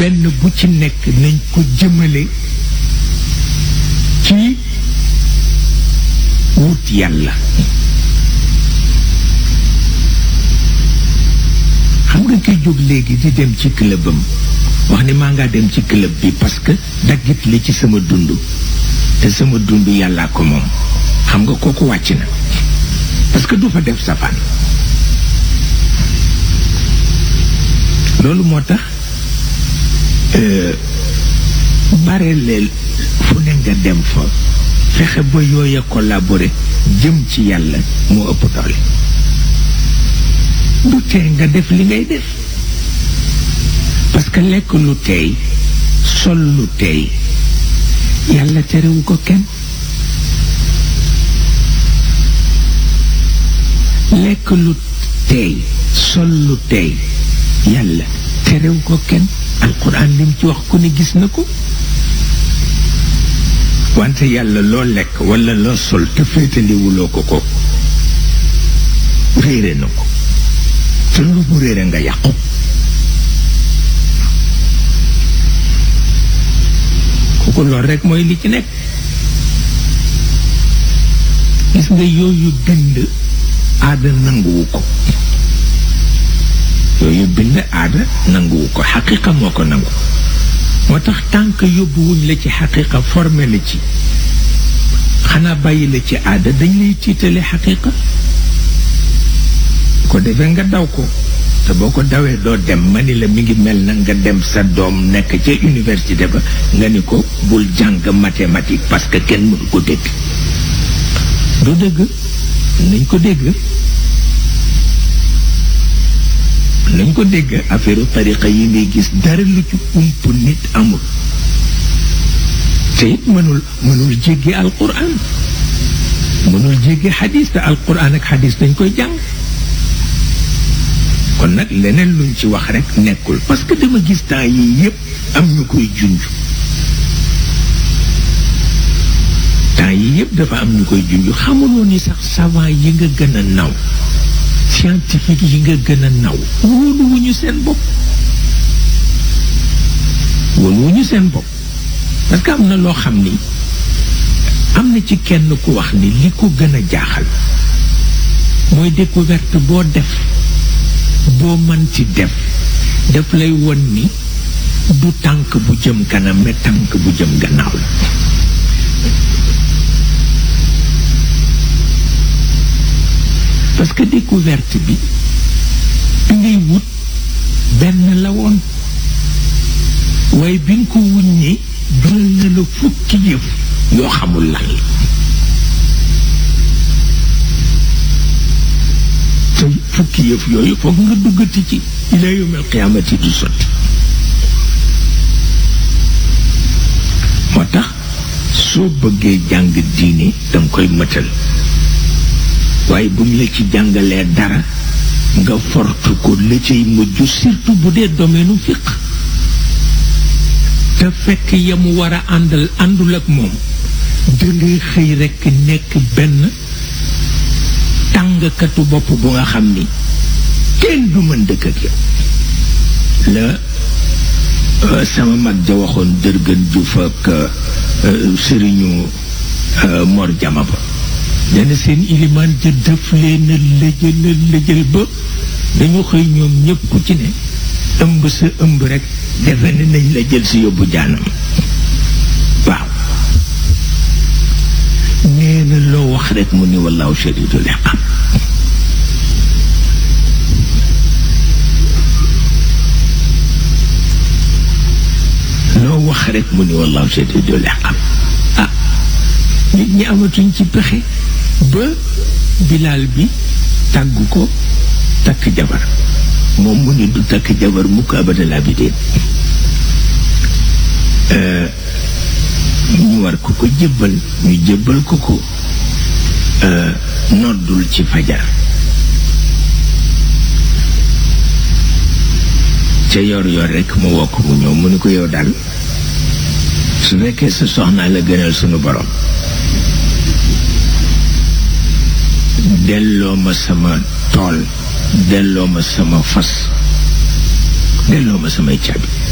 benn bu ci nekk nañ ko jëmale ci wut yàlla xam nga kiy jóg léegi di dem ci clubam wax ni maa ngaa dem ci club bi parce que daggit li ci sama dund te sama dund yàllaa ko moom xam nga kooku wàcc na parce que du fa def safaan loolu moo tax bare leel fu ne nga dem fa fexe ba yooya collaborer jëm ci yàlla moo ëpp doole du tee nga def li ngay def parce que lekk lu teey sol lu teey yàlla terewu ko kenn lekk lu teey sol lu teey yàlla terewu ko kenn alquran lim ci wax ku ne gis na ko wante yàlla loo lekk walla loo sol te féetaliwuloo ko ko réere na ko te lu mu réere nga yàqu kooku lool rekk mooy li ci nekk gis nga yooyu bind aada nanguwu ko yooyu bind aada nanguwu ko xaqiqa moo ko nangu moo tax tànk yóbbuwuñ la ci xaqiqa formé la ci xanaa bàyyi la ci aada dañ lay tiitale xaqiqa ko defee nga daw ko te boo ko dawee doo dem ma ni la mi ngi mel na nga dem sa doom nekk ca université ba nga ni ko bul jàng mathématique parce que kenn mënu ko dégg du dëgg nañ ko dégg nañ ko dégg affaire tariqa yi ngay gis dara lu ci ump nit amul te it mënul mënul jéggi alquran mënul jéggi xadis te alquran ak xadis dañ koy jàng kon nag leneen luñ ci wax rek nekkul parce que dama gis temps yi yépp am ñu koy junj temps yi yépp dafa am ñu koy junj xamuloo ni sax savant yi nga gën a naw scientifique yi nga gën a naw wóoluwuñu seen bopp wóoluwuñu seen bopp parce que am na loo xam ni am na ci kenn ku wax ni li ko gën a jaaxal mooy découverte boo def boo mën ci def daf lay won ni du tànk bu jëm kanam mais tànk bu jëm gannaaw la parce que découverte bi bi ngay wut benn la woon waaye bi nga ko wuññee jural na la fukki yëf yoo xamul lan la te fukki yëf yooyu foog nga duggati ci ila yawmal qiyaamati du sotti moo tax soo bëggee jàng diine danga koy mëtal waaye bu ñu la ci jàngalee dara nga fortu ko la cay mujj surtout bu dee domaine fiq te fekk ya mu war a àndal àndul ak moom dangay xëy rekk nekk benn tàngkatu bopp bu nga xam ni kenn du mën dëkk ak yow la sama mag ja waxoon dërgën Juuf ak sëriñu Mor Jama ba dana seen ilimaan ja def leen a lëjël lëjël ba dañu xëy ñoom ñëpp ku ci ne ëmb sa ëmb rek defe ne nañ la jël si yóbbu jaanam waaw nee na loo wax rek mu ni wallaahu shadidul iqaab loo wax rek mu ni wallaahu shadidul iqaab ah nit ñi amatuñ ci pexe ba bilaal bi tàggu ko takk jabar moom mu ni du takk jabar mukk abadal abidin ñu war ko ko jébbal ñu jébbal ko ko noddul ci fajar ca yor yor rekk mu wokk mu ñëw mu ni ko yow daal su fekkee sa soxnaa la gënal sunu borom delloo ma sama tool delloo ma sama fas delloo ma samay caabi